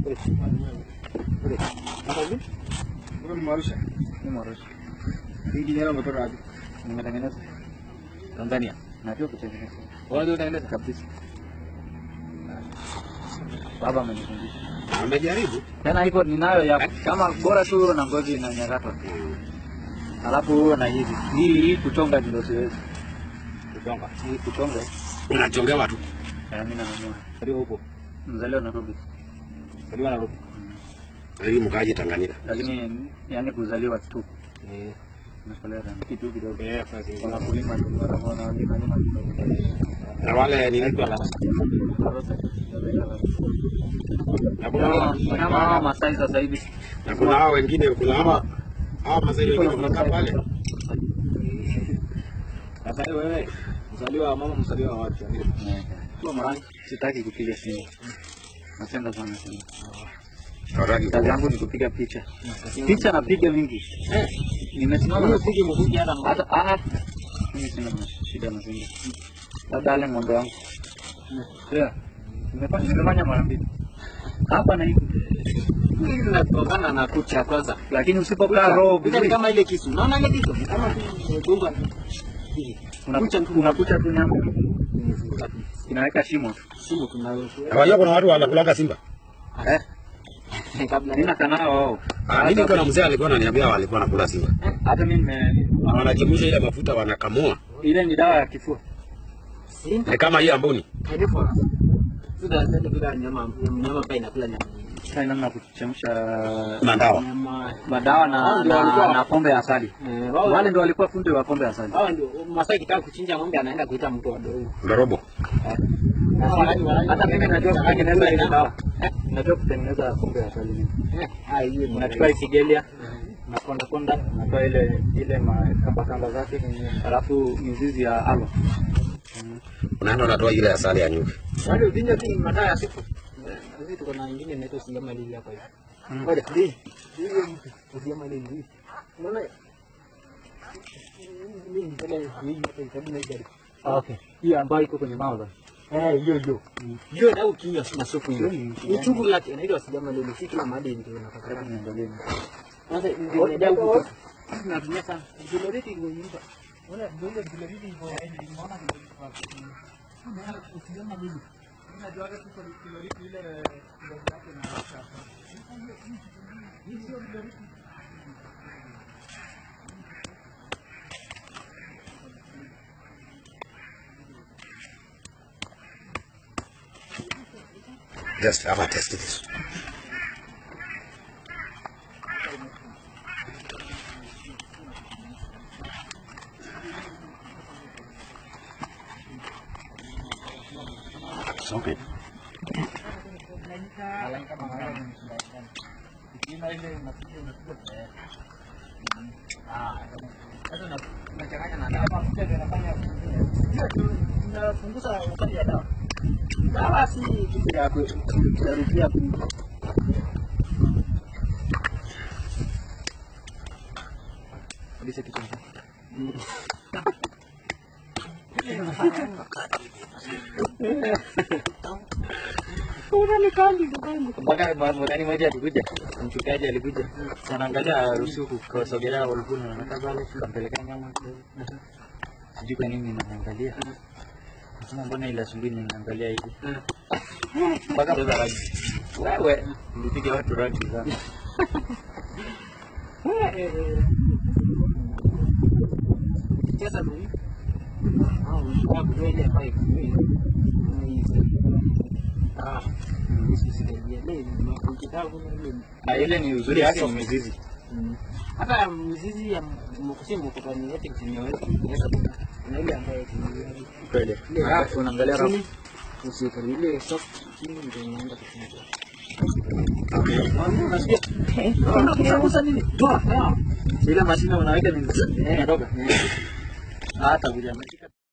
Mwarusha. Ni Mwarusha. Hii kijana umetoka wapi? Nimetengeneza Tanzania. Najua kutengeneza Wewe unatengeneza? kabisa. Baba amenifundisha. Amejaribu. Tena hivyo ninayo ya kama bora tu na ngozi na nyakatwa. Alafu huo na hivi. Hii hii kuchonga ndio siwezi. Kutonga. Hii kuchonga. Unachongewa tu. eh, Mimi nanunua. Ndio huko. Mzaliwa Nairobi. Ndio Nairobi. Lakini mkaaje Tanganyika? Lakini yani kuzaliwa tu. Eh. Nasolea sana. Kitu kidogo. Eh, basi. Kuna kulima tu mara moja na lima lima. Na wale ni nini wala? Na kuna Kama hawa Masai sasa hivi na kuna hao wengine kuna hawa hawa Masai wengine wanakaa pale. Sasa hiyo wewe mzaliwa wa mama mzaliwa wa wapi? kwa mara sitaki kupiga simu. Napenda sana simu. Hawataki Kazi yangu ni kupiga picha. Picha napiga mingi. Nimesimama na Usije mkuki hata hata ah mimi sina shida na simu. Labda ale ng'ombe wangu. Yeah. Nimefanya nimefanya mara mbili. Hapa na hivi. hili linatokana na kucha kwanza. Lakini usipokaa roho Kucha ni vizuri kama ile kisu. Unaona ile kisu? Ni Kama dunga. unakucha unakucha tu nyama. Inaweka shimo. Simu tunayo. Hawajua kuna watu wanakulaga simba. Eh, Kabla mimi nakanao wao. Ah, mimi kuna mzee alikuwa ananiambia walikuwa wanakula simba. Hata mimi nime Wanachemsha ile mafuta wanakamua. ile ni dawa ya kifua. Simba. Ni kama hii amboni. Hailipo. Sasa sasa bila nyama nyama pia inakula nyama. Sasa namna kuchemsha Mandawa. Nyama. madawa na, Hao ndio na, walikuwa- na pombe ya asali. Eh, wao Wale ndio walikuwa fundi wa pombe ya asali. Hawa ndio Masai kitaka kuchinja ng'ombe anaenda kuita mtu wa dogo. Ndorobo. Hata mimi najua kutengeneza ile dawa. Najua kutengeneza pombe ya asali mimi. Ah, hiyo ni Unachukua isigelia na konda konda, unatoa ile ile makamba kamba zake, alafu mizizi ya aloe. Unaenda unatoa ile asali ya nyuki. Wale uvinja tu ni madaa ya siku. Sisi tuko na nyingine inaitwa singama lili hapa hivi. Ngoja, hii. Hii ni singama lili hii. Unaona? Hii ni ile hii hapa itabu na gari. Okay. Hiyo ambayo iko kwenye mauza. Eh, hiyo hiyo. Hiyo na ukinywa na supu hiyo. Ni chungu lake inaitwa singama lili. Si kila mahali ndio unapata. Niangalie. Sasa ndio inajaa huko. Tunatumia sana. Diloriti iko nyumba. Unaona ndio diloriti iko inaona usiona nini? Unajua tu diloriti ile ndio yake na Just have a taste this. It's okay. Unapunguza wakati ya dawa. Dawa si kitu ya kurudia Kabisa kitu. Mpaka mwakani moja alikuja, mchungaji alikuja, anaangalia rusuku kwa sogelea walikuwa wanataka pale, kampelekea nyama. Sijui kwa nini naangalia. Nasema mbona ile asubuhi ninaangalia hivi. Mpaka beba rangi. Wewe, nilipiga watu rangi sana. Sasa ni au kwa kweli hapa hivi. Ah, sisi sisi leo mkitaka kuna ile Ah, ile ni uzuri yake ni mizizi. hata mzizi ya mkusimbo kwa ni yote kinyoweza kuweza na ile ambayo tunayo Kweli. Alafu unaangalia rafu. usiku ile soft chini ndio inaenda kufunga. Unakusa nini? Toa. Ile mashine unaweka ni inatoka. Hata vile ameshika